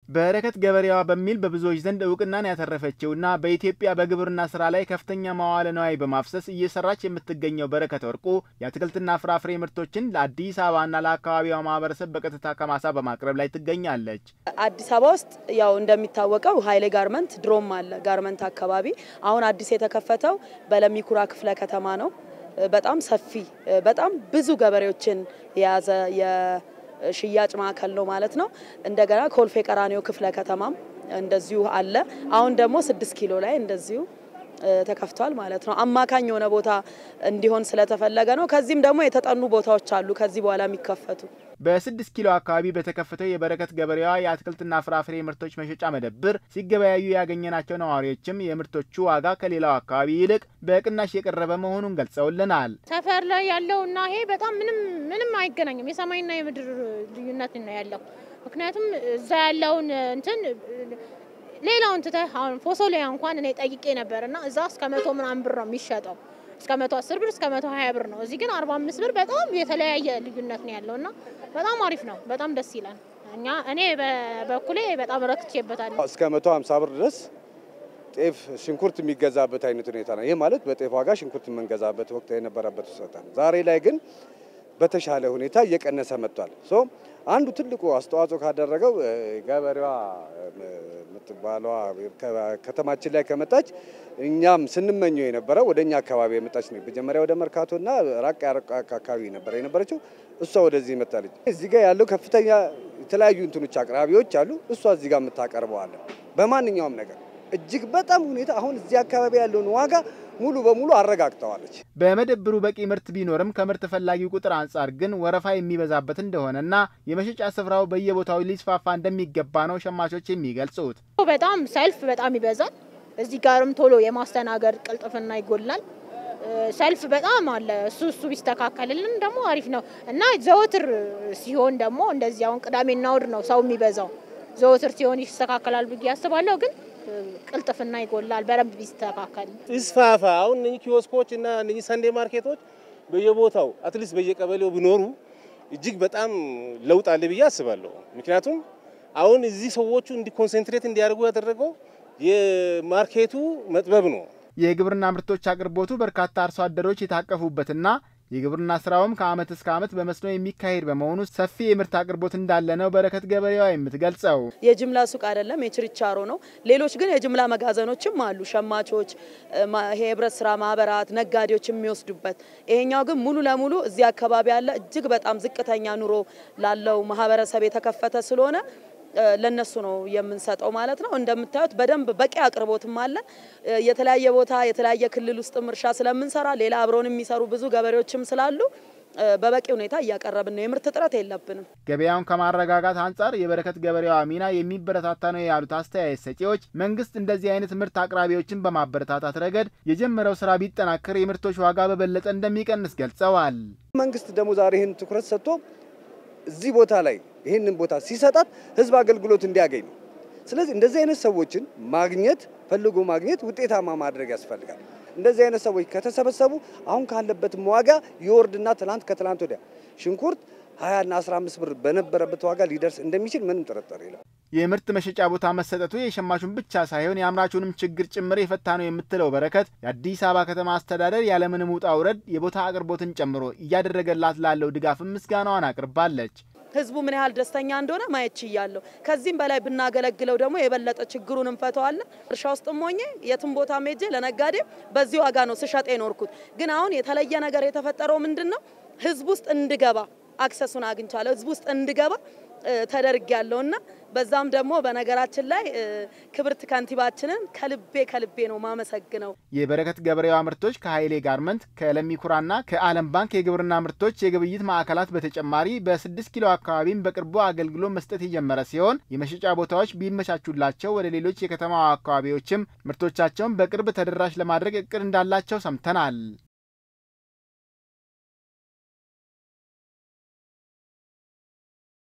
በረከት ገበሬዋ በሚል በብዙዎች ዘንድ እውቅናን ያተረፈችውና በኢትዮጵያ በግብርና ስራ ላይ ከፍተኛ መዋለ ነዋይ በማፍሰስ እየሰራች የምትገኘው በረከት ወርቁ የአትክልትና ፍራፍሬ ምርቶችን ለአዲስ አበባና ለአካባቢዋ ማህበረሰብ በቀጥታ ከማሳ በማቅረብ ላይ ትገኛለች። አዲስ አበባ ውስጥ ያው እንደሚታወቀው ኃይሌ ጋርመንት ድሮም አለ ጋርመንት አካባቢ። አሁን አዲስ የተከፈተው በለሚኩራ ክፍለ ከተማ ነው። በጣም ሰፊ በጣም ብዙ ገበሬዎችን የያዘ የሽያጭ ማዕከል ነው ማለት ነው። እንደገና ኮልፌ ቀራኒዮ ክፍለ ከተማም እንደዚሁ አለ። አሁን ደግሞ ስድስት ኪሎ ላይ እንደዚሁ ተከፍቷል ማለት ነው። አማካኝ የሆነ ቦታ እንዲሆን ስለተፈለገ ነው። ከዚህም ደግሞ የተጠኑ ቦታዎች አሉ ከዚህ በኋላ የሚከፈቱ። በስድስት ኪሎ አካባቢ በተከፈተው የበረከት ገበሬዋ የአትክልትና ፍራፍሬ ምርቶች መሸጫ መደብር ሲገበያዩ ያገኘናቸው ነዋሪዎችም የምርቶቹ ዋጋ ከሌላው አካባቢ ይልቅ በቅናሽ የቀረበ መሆኑን ገልጸውልናል። ሰፈር ላይ ያለው እና ይሄ በጣም ምንም ምንም አይገናኝም። የሰማይና የምድር ልዩነት ነው ያለው። ምክንያቱም እዛ ያለውን እንትን ሌላውን ትተህ አሁን ፎሶሊያ እንኳን እኔ ጠይቄ ነበር እና እዛ እስከ መቶ ምናምን ብር ነው የሚሸጠው እስከ መቶ አስር ብር እስከ መቶ ሀያ ብር ነው። እዚህ ግን አርባ አምስት ብር በጣም የተለያየ ልዩነት ነው ያለው እና በጣም አሪፍ ነው። በጣም ደስ ይላል። እኛ እኔ በበኩሌ በጣም ረክቼበታለሁ። እስከ መቶ ሀምሳ ብር ድረስ ጤፍ፣ ሽንኩርት የሚገዛበት አይነት ሁኔታ ነው። ይህ ማለት በጤፍ ዋጋ ሽንኩርት የምንገዛበት ወቅት የነበረበት ውሰታ ነው። ዛሬ ላይ ግን በተሻለ ሁኔታ እየቀነሰ መጥቷል። ሶ አንዱ ትልቁ አስተዋጽኦ ካደረገው ገበሬዋ የምትባለዋ ከተማችን ላይ ከመጣች እኛም ስንመኘው የነበረው ወደ እኛ አካባቢ የመጣች ነው። መጀመሪያ ወደ መርካቶና ራቅ ያረቅ አካባቢ ነበረ የነበረችው። እሷ ወደዚህ መጣለች። እዚህ ጋር ያለው ከፍተኛ የተለያዩ እንትኖች አቅራቢዎች አሉ። እሷ እዚህ ጋር የምታቀርበዋለ በማንኛውም ነገር እጅግ በጣም ሁኔታ አሁን እዚህ አካባቢ ያለውን ዋጋ ሙሉ በሙሉ አረጋግጠዋለች። በመደብሩ በቂ ምርት ቢኖርም ከምርት ፈላጊው ቁጥር አንጻር ግን ወረፋ የሚበዛበት እንደሆነና የመሸጫ ስፍራው በየቦታው ሊስፋፋ እንደሚገባ ነው ሸማቾች የሚገልጹት። በጣም ሰልፍ በጣም ይበዛል። እዚህ ጋርም ቶሎ የማስተናገድ ቅልጥፍና ይጎላል። ሰልፍ በጣም አለ። እሱ እሱ ቢስተካከልልን ደግሞ አሪፍ ነው እና ዘወትር ሲሆን ደግሞ እንደዚህ አሁን ቅዳሜና እሁድ ነው ሰው የሚበዛው። ዘወትር ሲሆን ይስተካከላል ብዬ አስባለሁ ግን ቅልጥፍና ይጎላል። በደንብ ቢስተካከል ይስፋፋ። አሁን እነኚህ ኪዮስኮች እና እነኚህ ሰንዴ ማርኬቶች በየቦታው አትሊስት በየቀበሌው ቢኖሩ እጅግ በጣም ለውጥ አለ ብዬ አስባለሁ። ምክንያቱም አሁን እዚህ ሰዎቹ እንዲ ኮንሰንትሬት እንዲያደርጉ ያደረገው የማርኬቱ መጥበብ ነው። የግብርና ምርቶች አቅርቦቱ በርካታ አርሶ አደሮች የታቀፉበትና የግብርና ስራውም ከዓመት እስከ ዓመት በመስኖ የሚካሄድ በመሆኑ ሰፊ የምርት አቅርቦት እንዳለ ነው በረከት ገበሬዋ የምትገልጸው። የጅምላ ሱቅ አይደለም፣ የችርቻሮ ነው። ሌሎች ግን የጅምላ መጋዘኖችም አሉ። ሸማቾች፣ የህብረት ስራ ማህበራት፣ ነጋዴዎች የሚወስዱበት። ይሄኛው ግን ሙሉ ለሙሉ እዚህ አካባቢ ያለ እጅግ በጣም ዝቅተኛ ኑሮ ላለው ማህበረሰብ የተከፈተ ስለሆነ ለነሱ ነው የምንሰጠው ማለት ነው። እንደምታዩት በደንብ በቂ አቅርቦትም አለ። የተለያየ ቦታ የተለያየ ክልል ውስጥም እርሻ ስለምንሰራ ሌላ አብረውን የሚሰሩ ብዙ ገበሬዎችም ስላሉ በበቂ ሁኔታ እያቀረብን ነው። የምርት እጥረት የለብንም። ገበያውን ከማረጋጋት አንጻር የበረከት ገበሬዋ ሚና የሚበረታታ ነው ያሉት አስተያየት ሰጪዎች መንግስት እንደዚህ አይነት ምርት አቅራቢዎችን በማበረታታት ረገድ የጀመረው ስራ ቢጠናከር የምርቶች ዋጋ በበለጠ እንደሚቀንስ ገልጸዋል። መንግስት ደግሞ ዛሬ ይህን ትኩረት ሰጥቶ እዚህ ቦታ ላይ ይህንን ቦታ ሲሰጣት ህዝብ አገልግሎት እንዲያገኝ ነው። ስለዚህ እንደዚህ አይነት ሰዎችን ማግኘት ፈልጎ ማግኘት ውጤታማ ማድረግ ያስፈልጋል። እንደዚህ አይነት ሰዎች ከተሰበሰቡ አሁን ካለበትም ዋጋ የወርድና ትላንት ከትላንት ወዲያ ሽንኩርት 20ና 15 ብር በነበረበት ዋጋ ሊደርስ እንደሚችል ምንም ጥርጥር የለም። የምርት መሸጫ ቦታ መሰጠቱ የሸማቹን ብቻ ሳይሆን የአምራቹንም ችግር ጭምር የፈታ ነው የምትለው በረከት የአዲስ አበባ ከተማ አስተዳደር ያለምንም ውጣ ውረድ የቦታ አቅርቦትን ጨምሮ እያደረገላት ላለው ድጋፍም ምስጋናዋን አቅርባለች። ህዝቡ ምን ያህል ደስተኛ እንደሆነ ማየት ችያለሁ። ከዚህም በላይ ብናገለግለው ደግሞ የበለጠ ችግሩን እንፈተዋለን። እርሻ ውስጥም ሆኜ የትም ቦታ ሜጄ ለነጋዴ በዚህ ዋጋ ነው ስሸጥ የኖርኩት። ግን አሁን የተለየ ነገር የተፈጠረው ምንድን ነው? ህዝብ ውስጥ እንድገባ አክሰሱን አግኝቻለሁ። ህዝብ ውስጥ እንድገባ ተደርግ ያለውና በዛም ደግሞ በነገራችን ላይ ክብርት ከንቲባችንን ከልቤ ከልቤ ነው ማመሰግነው። የበረከት ገበሬዋ ምርቶች ከኃይሌ ጋርመንት ከለሚኩራና ከዓለም ባንክ የግብርና ምርቶች የግብይት ማዕከላት በተጨማሪ በስድስት ኪሎ አካባቢም በቅርቡ አገልግሎት መስጠት የጀመረ ሲሆን የመሸጫ ቦታዎች ቢመቻቹላቸው ወደ ሌሎች የከተማዋ አካባቢዎችም ምርቶቻቸውን በቅርብ ተደራሽ ለማድረግ እቅድ እንዳላቸው ሰምተናል።